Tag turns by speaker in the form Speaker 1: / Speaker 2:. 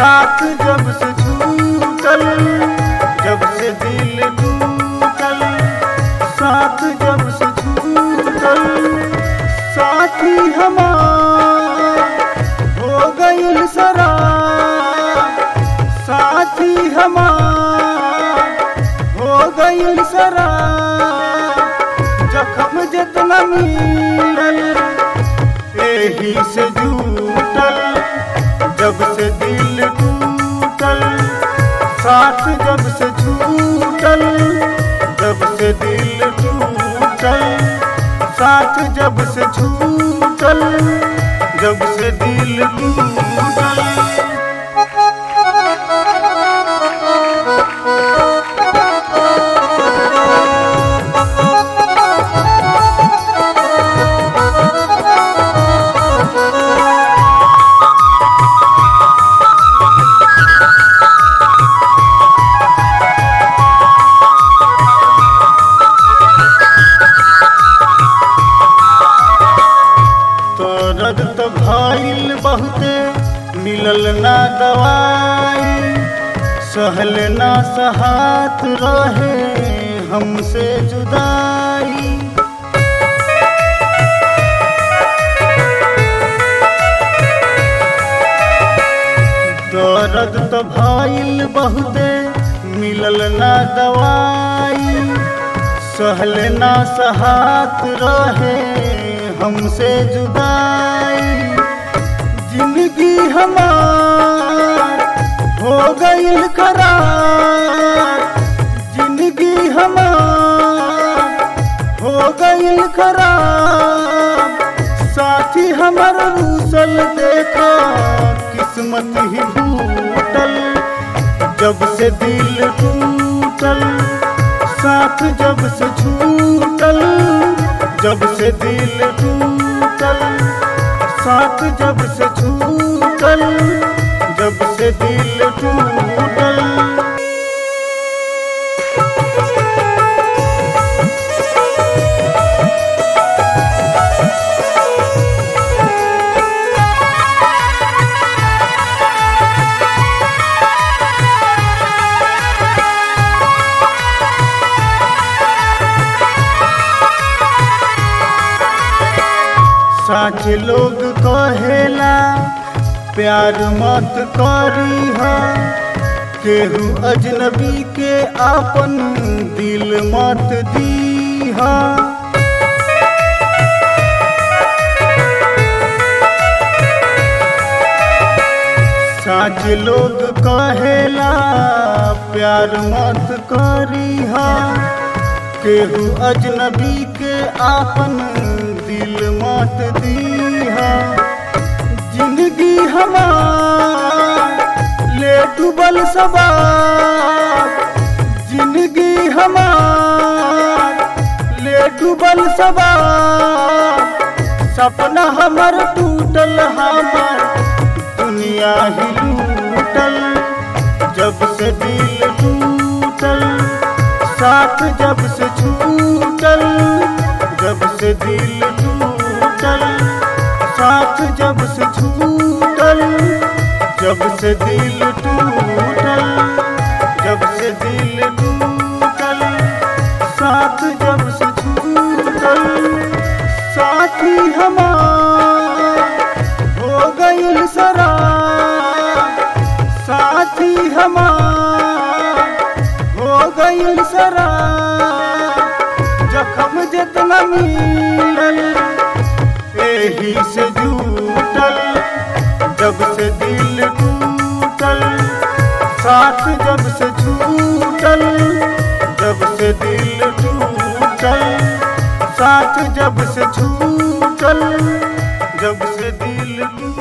Speaker 1: साथ जब से छूटल जब से दिल टूटल साथ जब से छूटल साथी हमार हो गईल सरा साथी हमार हो गईल सरा जखम जितना मिलल एही से जूटल जब से दिल टूटल साथ जब से छूटल जब से दिल टूटल साथ जब से छूटल जब से दिल टूटल दर्द तो भइल बहुते मिलल ना दवाई सहल ना सहात रहे हमसे जुदाई दर्द तो भइल बहुते मिलल ना दवाई सहल ना सहात रहे हमसे जुदाई जिंदगी हमार हो गईल करार जिंदगी हमार हो गईल खराब साथी हमर रूसल देखा किस्मत ही टूटल जब से दिल टूटल साथ जब से छूटल जब से दिल टूटल साथ जब से छूटल जब से दिल टूटल साच लोग कहेला प्यार मत करी केहू अजनबी के आपन दिल मत दीहा साच लोग कहेला प्यार मत करी केहू अजनबी के आपन दिल मत दीहा जिंदगी हमार ले डूबल सवार जिंदगी हमार ले डूबल सवार सपना हमर टूटल हमर दुनिया ही लूटल जब से दिल टूटल साथ जब से छूटल जब से दिल टूटल साथ जब से छूटल जब से दिल टूटल जब से दिल टूटल साथ जब से छूटल साथी हमार हो गईल सरा साथी हमार हो गईल सरा जखम जितना मिलल एही से जूटल जब से दिल टूटल साथ जब से छूटल जब से दिल टूटल साथ जब से छूटल जब से दिल टूटल